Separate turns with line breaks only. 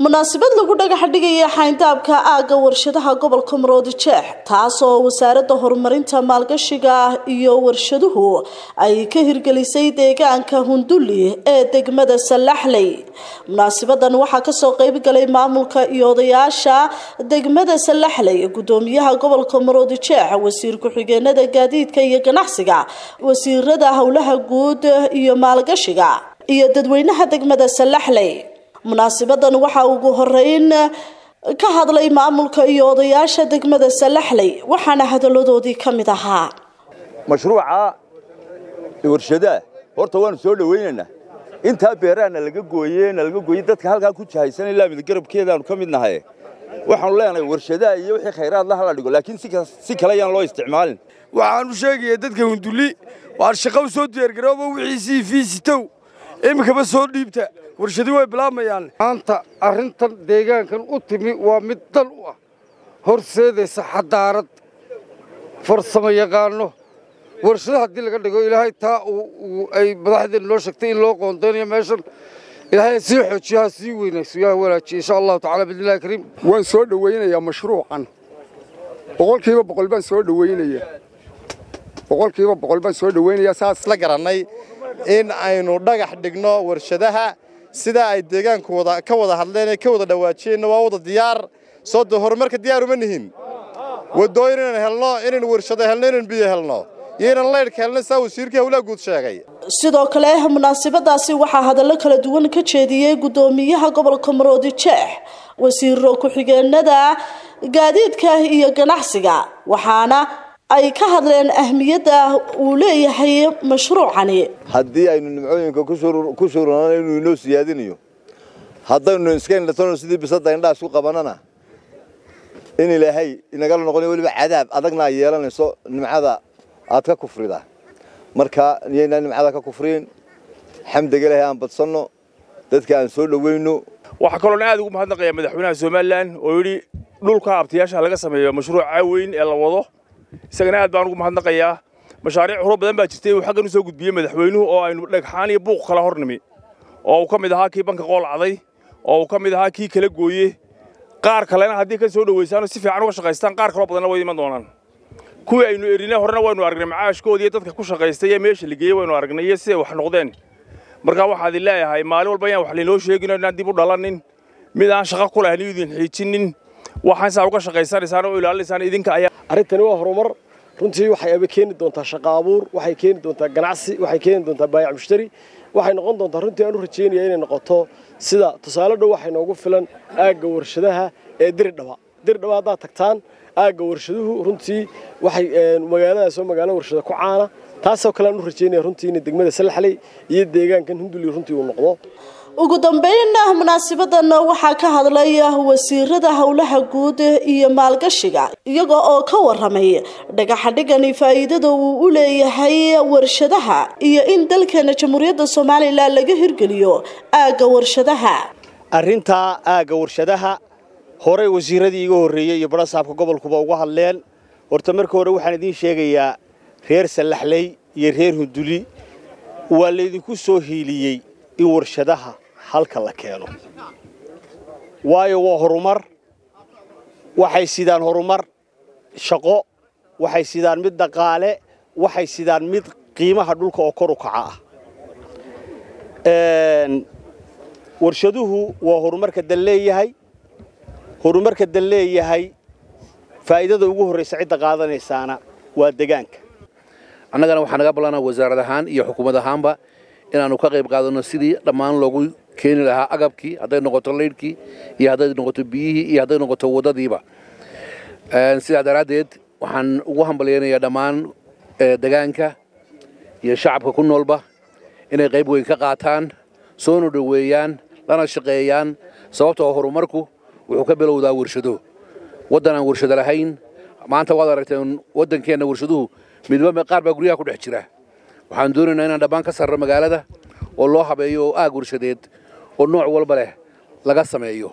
munaasabad lagu dhagax dhigaya xayndaabka aagga warshadaha gobolka maroodijeex taasoo wasaaradda horumarinta maalgashiga iyo warshaduhu ay ka hirgelisay deegaanka hunduli ee degmada sallaxley munaasabadan waxaa kasoo qeybgalay maamulka iyo odayaasha degmada sallaxley gudoomiyaha gobolka maroodijeex wasiir ku-xigeenada gaadiidka iyo ganacsiga wasiirada howlaha guud iyo maalgashiga iyo dadweynaha degmada sallaxley munaasabadan waxaa ugu horeyn ka hadlay maamulka iyo odayaasha degmada sallaxley waxaana hadaladoodii ka mid ahaa
mashruuca warshadaha horta waanu soo dhawaynaynaa intaa beeraana laga gooye na laga gooyey dadka halkaa ku jahaysan ilaa midgarabkeedaanu ka mid nahay waxaanu leenahay warshadaha iyo wixii khayraad la hala dhigo laakiin si kale ayaan loo isticmaalin
waxaanu sheegaya dadka hunduli waan shaqo u soo diyaargarooba wixiisii fiisitow iminkaba soo dhiibta warshadi way bilaabmayaan
maanta arrintan deegaankan u timi waa mid dal u ah horseedaysa xadaarad farsamo yaqaano warshado haddii laga dhigo ilaahay taa ay madaxdeen noo sheegtay in loo qoondaynayo meeshan ilaahay sii xoojiyo ha sii weynayso yaa walaajiye insha allahu tacala biidnillahi kariim
waan soo dhowaynayaa mashruucan boqolkiiba boqol baan soo dhowaynaya boqolkiiba boqol baan soo dhowaynayaa saas
la garannay in aynu dhagax dhigno warshadaha sidaa ay deegaanku wada ka wada hadleen ee ka wada dhawaajiyeenna waa wada diyaar soo de horumarka diyaar uma nihin waddooyin inaan helno inaynu warshado helno inaynu biyo helno iyo inaan laydhka helno saa wasiirkii hawlaha guud sheegay
sidoo kale munaasabadaasi waxaa hadallo kala duwan ka jeediyey guddoomiyaha gobolka maroodijeex wasiiro ku-xigeenada gaadiidka iyo ganacsiga waxaana ay ka hadleen ahmiyadda uu leeyahay mashruucani
haddii aynu nimcooyinka ku shuranano inuu inoo siyaadinayo haddaynu iska indhatano sidii bisadda indhaha isku qabanana in ilaahay inagala noqonayo weliba cadaab adagna ay yeelanayso nimcada aad ka kufrida marka iyaynaa nimcada ka kufriin xamdiga ilaahay aan badsanno dadka aan soo dhowayno
waxaa kaloona aad ugu mahadnaqayaa madaxweynaha somalilan oo yidhi dhulka abtiyaasha laga sameeyo mashruuca weyn ee la wado isagana aad baan ugu mahadnaqayaa mashaariic horo badan baa jirtay uu xaggan u soo gudbiyey madaxweynuhu oo aynu dhagxaan iyo buuq kala hor nimi oo uu ka mid ahaa kii banka qoolacday oo uu ka mid ahaa kii kala gooye qaar kalena haddii ka soo dhowaysaanoo si fiican uga shaqaystaan qaar kaloo badanna way iman doonaan kuwii aynu erinay horena waynu aragnay macaashkoodii dadka ku shaqaystay ee meesha la geeyey waynu aragnay iyo siday wax noqdeen markaa waxaad leeyahay maalin walba ayaan wax laynoo sheegino inaan dib u dhalanin mid aan shaqo ku lahayn idin xiijinin waxaan saa uga shaqaysanaysaan oo ilaalinaysaan idinka ayaa
arrintani waa horumar runtii waxay keeni doontaa shaqo abuur waxay keeni doontaa ganacsi waxay keeni doontaa baayac mushtari waxay noqon doontaa runtii aan u rajaynaya inay noqoto sida tusaale dhow waxay noogu filan aagga warshadaha ee diridhaba diridhaba haddaad tagtaan aagga warshaduhu runtii waxay magaaladaas oo magaalo warshada ku caana taasoo kale aan u rajaynaya runtii in degmada salaxley iyo deegaankan hunduli runtii uu noqdo
ugu dambeyn munaasabadan waxaa ka hadlay wasiirada howlaha guud iyo maalgashiga iyaga oo ka waramay dhagaxadhigani faa'iidada uu u leeyahay warshadaha iyo in dalkeena jamhuuriyadda somalilan laga hirgeliyo aagga warshadaha
arrintaa aagga warshadaha horey wasiiradii iga horreeyey iyo barasaabka gobolkuba uga hadleen horta marka hore waxaan idiin sheegayaa reer sallaxley iyo reer hunduli waa laydinku soo hiiliyey in warshadaha halka la keeno waayo waa horumar waxay sidaan horumar shaqo waxay sidaan mid dhaqaale waxay sidaan mid qiimaha dhulka oo kor u kaca ah warshaduhu waa horumarka dal leeyahay horumarka dal leeyahay faa'iidada ugu horraysa cidda qaadanaysaana waa degaanka
annagana waxaa naga ballanaa wasaarad ahaan iyo xukuumad ahaanba inaannu ka qayb qaadanno sidii dhammaan loogu keeni lahaa agabkii hadday noqoto laydhkii iyo hadday noqoto biyihii iyo hadday noqoto waddadiiba sidaa daraaddeed waxaan ugu hambalyaynayaa dhammaan degaanka iyo shacabka ku noolba inay qayb weyn ka qaataan soona dhoweeyaan lana shaqeeyaan sababtoo horumarku wuxuu ka bilowdaa warshado waddan aan warshado lahayn maanta waad aragteen waddankeenna warshaduhu midba qaar baa guryaha ku dhex jira waxaan doonaynaa inaan dhammaan ka sarro magaalada oo loo habeeyo oo aag warshadeed oo nooc walba leh laga sameeyo